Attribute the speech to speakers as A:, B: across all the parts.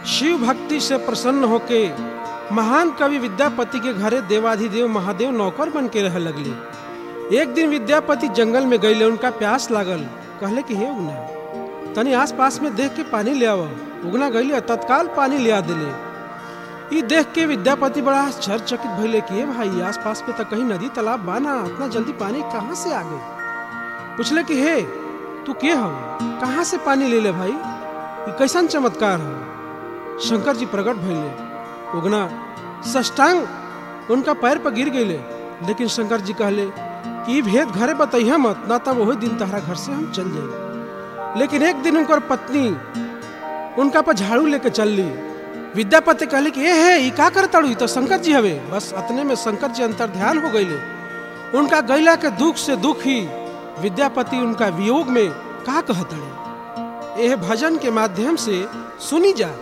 A: शिव भक्ति से प्रसन्न होके महान कवि विद्यापति के घरे देवाधिदेव महादेव नौकर बन के रह लगले एक दिन विद्यापति जंगल में गईले उनका प्यास लागल कहले कि हे उगना तनी आस पास में देख के पानी ले आव उगना गईले तत्काल पानी ले आ दिले ई देख के विद्यापति बड़ा आश्चर्यचकित भइले कि हे भाई आस पास में तो कहीं नदी तालाब बाना इतना जल्दी पानी कहाँ से आ गई पूछले कि हे तू के हो कहाँ से पानी ले ले भाई ये कैसन चमत्कार हो शंकर जी प्रकट भइले उगना सष्टांग उनका पैर पर गिर गईले लेकिन शंकर जी कहले कि ई भेद घरे बतैया मत ना तब वही दिन तहरा घर से हम चल जाए लेकिन एक दिन उनकर पत्नी उनका पर झाड़ू लेके चल ली विद्यापति कहले कि ए है ई का करताड़ू ई तो शंकर जी हवे बस अतने में शंकर जी अंतर ध्यान हो गईले उनका गैला के दुख से दुख ही विद्यापति उनका वियोग में का कहतड़े यह भजन के माध्यम से सुनी जा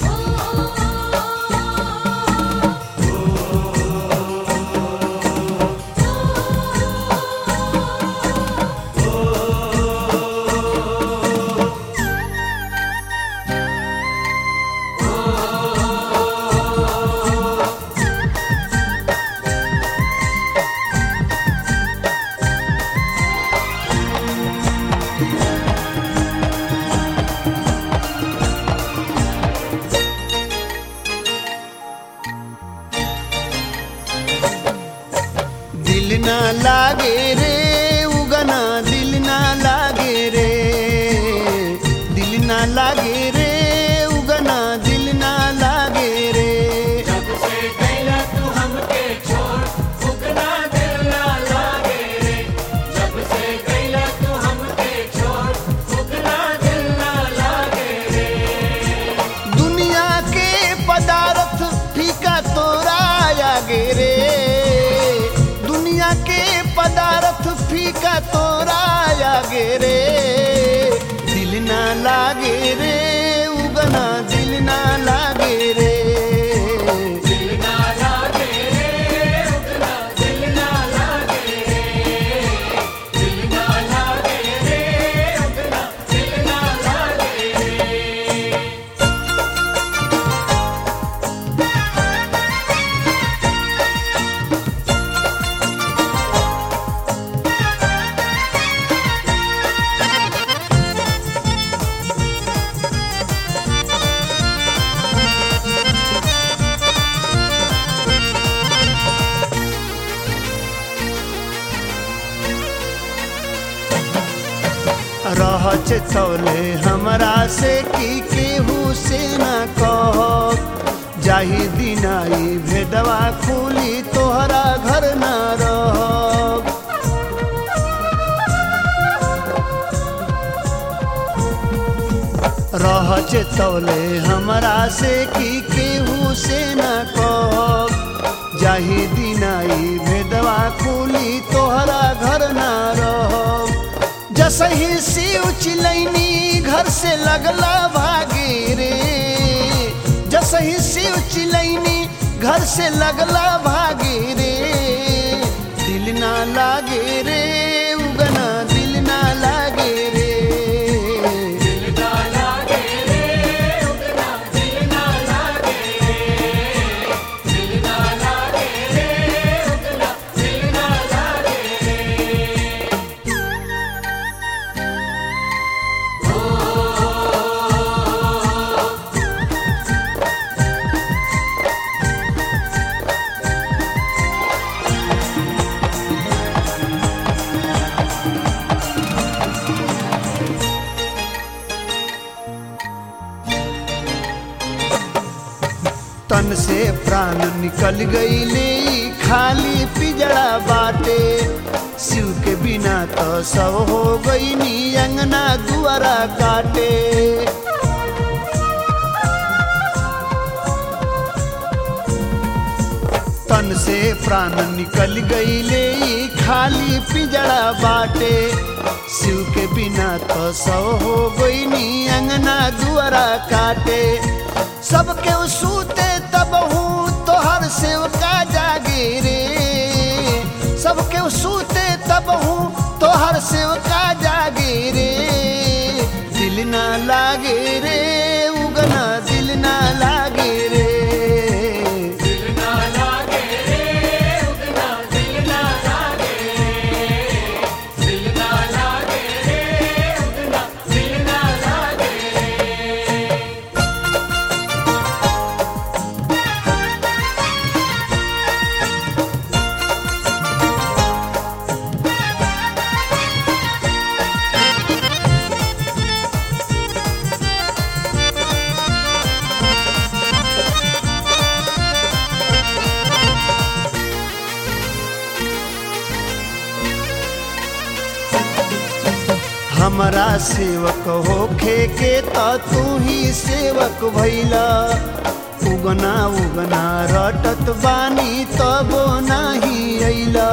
B: दिल ना लागे रे उगना दिल ना लागे रे दिल ना लागे रे उगना दिल ना लागे रे दुनिया के पदार्थ फीका तोरा आगे रे दुनिया के पदार्थ फीका तोरा आगे रे दिल ना लागे रे उगना दिल ना लागे रे रह चौले हमरा से की केहू से ना कह जाही दिनाई भेदवा खुली तोहरा घर ना रह रह चौले हमरा से की केहू से ना कह जाही दिनाई भेदवा खुली तोहरा घर ना रह जसही शिव चिलैनी घर से लगला भागे रे जसही शिव चिलैनी घर से लगला भागे रे दिल ना लागे रे उगना दिल ना लागे रे तन से प्राण निकल गईले खाली पिजड़ा बाटे शिव के बिना तो सब हो गई नी अंगना दुआरा काटे तन से प्राण निकल गईले खाली पिजड़ा बाटे शिव के बिना तो सब हो गई नी अंगना दुआरा काटे सबके सूते तब हूँ तोहर सेवका जागे रे सबके सूते तब हूँ तोहर सेवका जागे रे दिल ना लागे रे उगना दिल ना हमरा सेवक होखे के त तू ही सेवक भैला उगना उगना रटत बानी तबो नाही अइला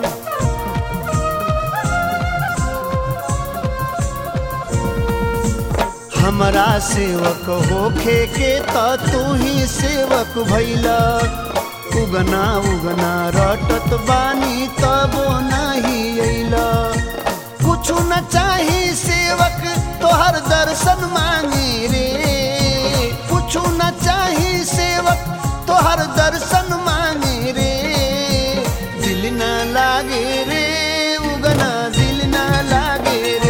B: हमरा सेवक होखे के त तू ही सेवक भैला उगना उगना रटत बानी तबो नाही अइला कुछ न चाही सेवक तोहर दर्शन मांगी रे कुछ न चाही सेवक तोहर दर्शन मांगी रे दिल न लागे रे उगना दिल न लागे रे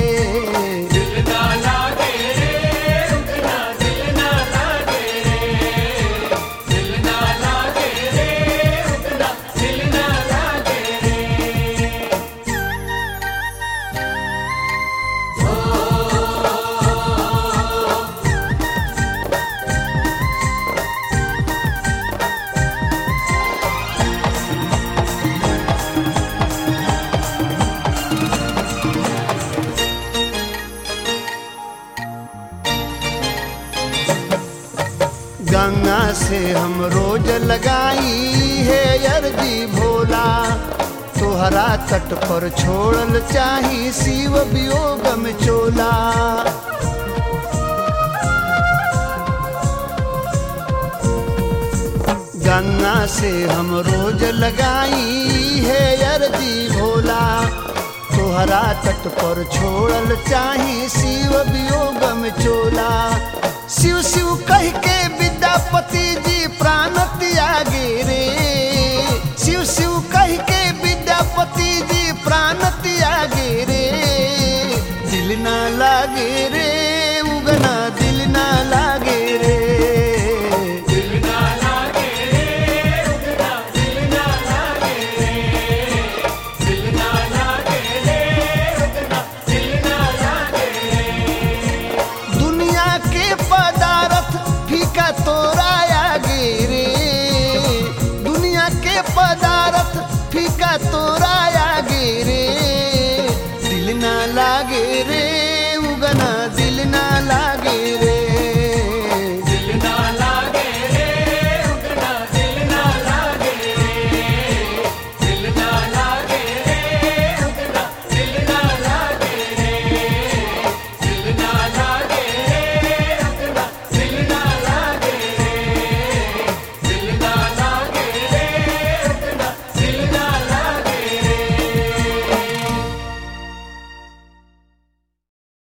B: गंगा से हम रोज लगाई है अर्जी भोला तोहरा तट पर छोड़ल चाही शिव वियोग में चोला गंगा से हम रोज लगाई है अर्जी भोला तोहरा तट पर छोड़ल चाही शिव वियोग में चोला शिव शिव कह के विद्यापति